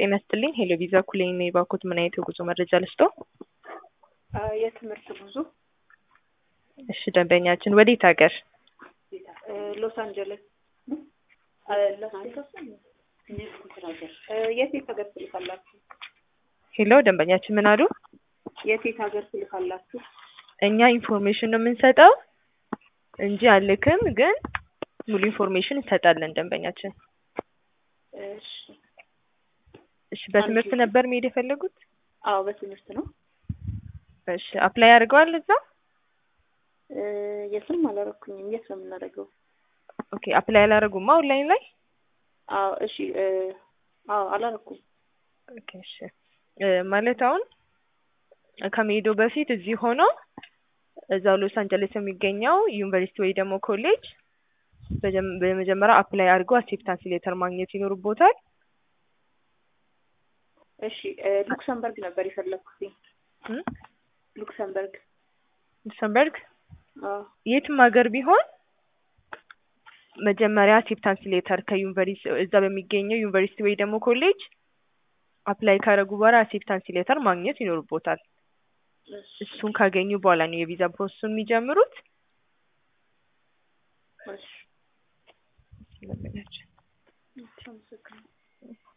ጤና ይስጥልኝ። ሄሎ ቪዛ ኩሌን ነው የባኩት። ምን አይነት የጉዞ መረጃ ልስጦ? የትምህርት ጉዞ እሺ፣ ደንበኛችን ወዴት ሀገር? ሎስ አንጀለስ የት የት ሀገር ትልካላችሁ? ሄሎ ደንበኛችን ምን አሉ? የት የት ሀገር ትልካላችሁ? እኛ ኢንፎርሜሽን ነው የምንሰጠው እንጂ አልክም፣ ግን ሙሉ ኢንፎርሜሽን እንሰጣለን ደንበኛችን። እሺ እሺ፣ በትምህርት ነበር መሄድ የፈለጉት? አዎ በትምህርት ነው። እሺ፣ አፕላይ አድርገዋል እዛ? የትም አላረኩኝም። የት ነው የምናደርገው? ኦኬ፣ አፕላይ አላደረጉማ ኦንላይን ላይ? አዎ እሺ። አዎ አላረኩም። ኦኬ እሺ። ማለት አሁን ከመሄዱ በፊት እዚህ ሆኖ እዛው ሎስ አንጀለስ የሚገኘው ዩኒቨርሲቲ ወይ ደግሞ ኮሌጅ በመጀመሪያ አፕላይ አድርገው አክሴፕታንስ ሌተር ማግኘት ይኖርቦታል። እሺ ሉክሰምበርግ ነበር የፈለግኩት። ሉክሰምበርግ ሉክሰምበርግ አዎ የትም ሀገር ቢሆን መጀመሪያ አክሴፕታንስ ሌተር ከዩኒቨርሲቲ እዛ በሚገኘው ዩኒቨርሲቲ ወይ ደግሞ ኮሌጅ አፕላይ ካደረጉ በኋላ አክሴፕታንስ ሌተር ማግኘት ይኖርቦታል። እሱን ካገኙ በኋላ ነው የቪዛ ፕሮሰሱን የሚጀምሩት። እሺ ለምናቸው አመሰግናለሁ።